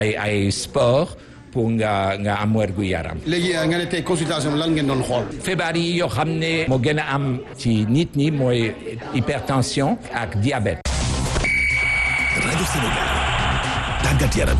ay ay sport pour nga nga am wérgu yaram. léegi nga ne tey consultation lan ngeen doon xool. feebar yi yoo xam ne moo gën a am ci nit ñi mooy hypertension ak diabète. rajo Sénégal tàggat yaram.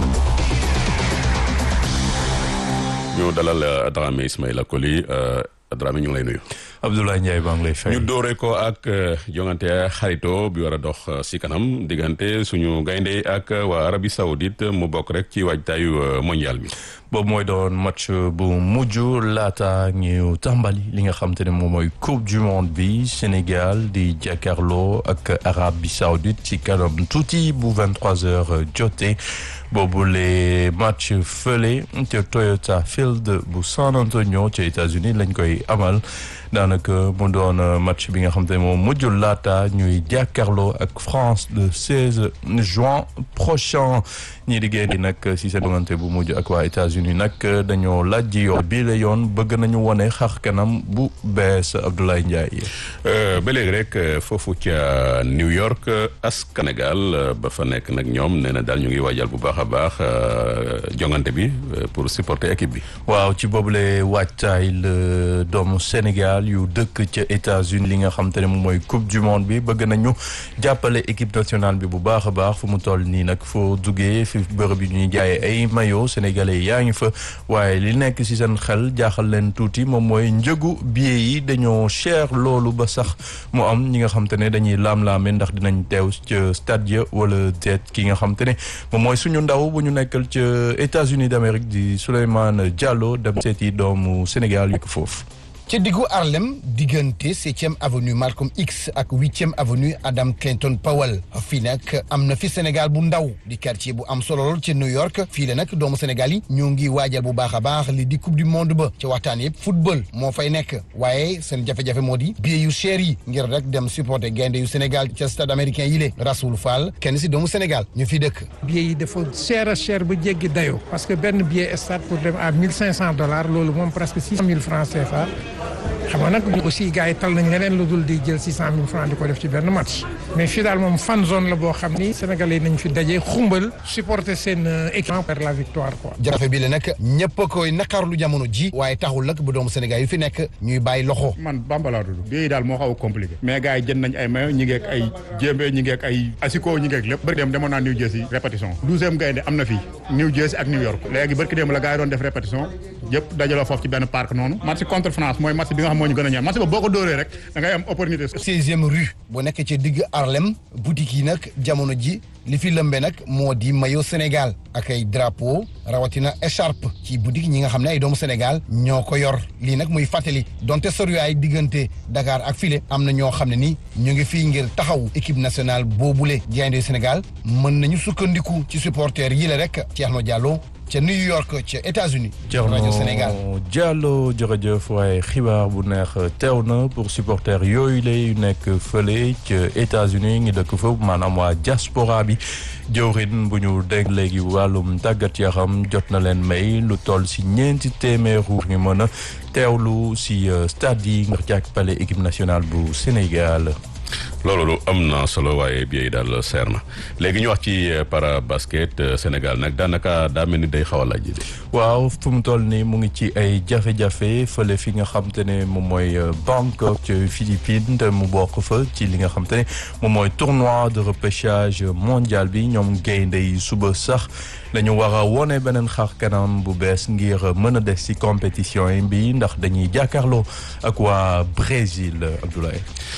ñu dalal Dramé Ismaïla Coly Dramé ñu ngi lay nuyu. Abdoulaye Ndiaye baa ngi lay fay. ñu doore ko ak jongante xarito bi war a dox si kanam diggante suñu gaynde ak waa Arabie Saoudite mu bokk rek ci waajtaayu mondial bi. boobu mooy doon match bu mujj laata ñu tàmbali li nga xam te ne moom mooy coupe du monde bi Sénégal di jàkkaarloo ak Arabie Saoudite ci kanam tuuti bu 23h jotee boobu le match fële ca Toyota Field bu San Antonio ca États-Unis lañ koy amal daanaka mu doon match bi nga xam te ne moom mujj laata ñuy jàkkaarloo ak France le 16 juin prochain ñii di génn nag si seen jongante bu mujj ak waa États-Unis nag dañoo laaj ji yoon bii la yoon bëgg nañu wone xar kanam bu bees Abdoulaye Ndiaye. ba léegi rek foofu ca New York as Sénégal ba fa nekk nag ñoom nee na daal ñu ngi waajal bu baax a baax jongante bi pour supporter équipe bi. waaw ci boobule waajtaay la doomu Sénégal yu dëkk ca États-Unis li nga xam te ne moom mooy coupe du monde bi bëgg nañu jàppale équipe nationale bi bu baax a baax fu mu toll nii nag foo duggee fi bërëb yi ñuy jaayee ay maillot sénégalais yaa ngi fa waaye li nekk ci seen xel jaaxal leen tuuti moom mooy njëgu billet yi dañoo cher loolu ba sax mu am ñi nga xam te ne dañuy laam-laame ndax dinañ teew ca stade ya wala deet ki nga xam te ne moom mooy suñu ndaw bu ñu nekkal ca États-Unis d'Amérique di Souleymane Diallo dem seeti doomu Sénégal yu ko foofu ci diggu Harlem diggante septième avenue Malcolm X ak huitième avenue Adam Clayton Powell fii nag am na fi Sénégal bu ndaw di quartier bu am solo lool ci New York fii la nag doomu Sénégal yi ñoo ngi waajal bu baax a baax li di coupe du monde ba ci waxtaan yëpp football moo fay nekk waaye seen jafe-jafe moo di billet yu cher yi ngir rek dem supporter gaynde yu Sénégal ca stade américain yi le Rasoul Fall kenn si doomu Sénégal ñu fi dëkk. billet yi dafa cher a cher ba jéggi dayoo parce que benn billet stade pour dem à mille cinq cent dollars loolu moom presque six mille francs CFA. xam nga nag aussi gars yi tal nañ leneen lu dul di jël six cent mille francs di ko def ci benn match mais fii daal moom fan zone la boo xam ni sénégalais nañ fi daje xumbal supporter seen équipe per la victoire quoi. jafe bi la nag ñëpp a koy naqarlu jamono ji waaye taxul nag bu doomu Sénégal yu fi nekk ñuy bàyyi loxo. man bambala dudd bii daal moo xaw a compliqué mais gars yi jënd nañ ay mayo ñi ngeek ay jéembe ñi ngeek ay asiko ñi ngeek lépp bërki dem demoon naa New Jersey répétition douzième gaynde am na fii New Jersey ak New York léegi bërki dem la gars yi doon def répétition yëpp dajaloo foofu ci benn parc noonu match contre France mooy match bi nga xam moo ñu gën a ñaan match ba boo ko dóoree rek da ngay am opportunité. seizième rue bu nekk ci digg Harlem boutique yi nag jamono ji li fi lëmbe nag moo di maillot Sénégal ak ay drapeau rawatina écharpe ci boutique ñi nga xam ne ay doomu Sénégal ñoo ko yor lii nag muy fàttali donte soriwaay diggante Dakar ak file am na ñoo xam ne ni ñu ngi fii ngir taxaw équipe nationale boobule gaynde Sénégal mën nañu sukkandiku ci supporters yi la rek Thierno Diallo ca New York ca États-Unis rajo Sénégal Diallo jërëjëf waaye xibaar bu neex teew na pour supporters yooyu lay nekk fële ca États-Unis ngi dëkk foofu maanaam waa diaspora bi jëwrin bu ñu dégg léegi wàllum tàggat yaram jot na leen may lu toll si ñeenti téeméeru ngi mën a teewlu si stade yi nga jàppale équipe nationale bu Sénégal. loolu lu am na solo waaye bii daal seer na léegi ñu wax ci para basket Sénégal nag daanaka daa mel ni day xaw a laaj. waaw fu mu toll nii mu ngi ci ay jafe-jafe fële fi nga xam te ne moom mooy Bangkok ci Philippines te mu bokk fa ci li nga xam te ne moom mooy tournoi de repêchage mondial bi ñoom gaynde yi suba sax. dañu war a wone beneen xar kanam bu bees ngir mën a des ci compétition yi bi ndax dañuy jàkkaarloo ak waa Brésil Abdoulaye.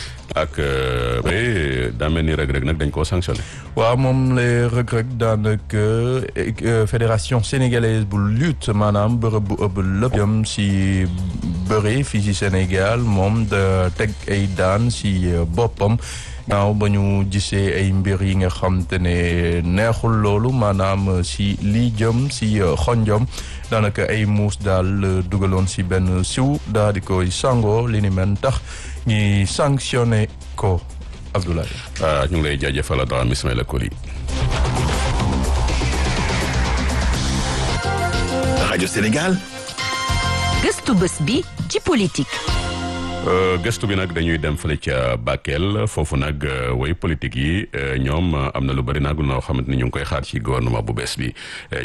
ak daa mel ni Reug Reug nag dañ koo sanctionné. waaw moom la Reug Reug daanaka fédération sénégalaise bu lutte maanaam bërëb bu ëpp lépp jëm si bëri fii si Sénégal moom da teg ay daan si boppam. naaw ba ñu gisee ay mbir yi nga xam te ne neexul loolu maanaam si lii jëm si xonjom daanaka ay muus daal dugaloon si benn siw daal di koy sangoo li ni men tax ñi sanctionné ko Abdoulaye. ah ñu ngi lay jaajëfal Dramé Ismaïla Coly. rajo Sénégal. gëstu bés bi ci politique. gëstu bi nag dañuy dem fële ca Bakel foofu nag way politique yi ñoom am na lu bari nag noo xamante ni ñu ngi koy xaar ci gouvernement bu bees bi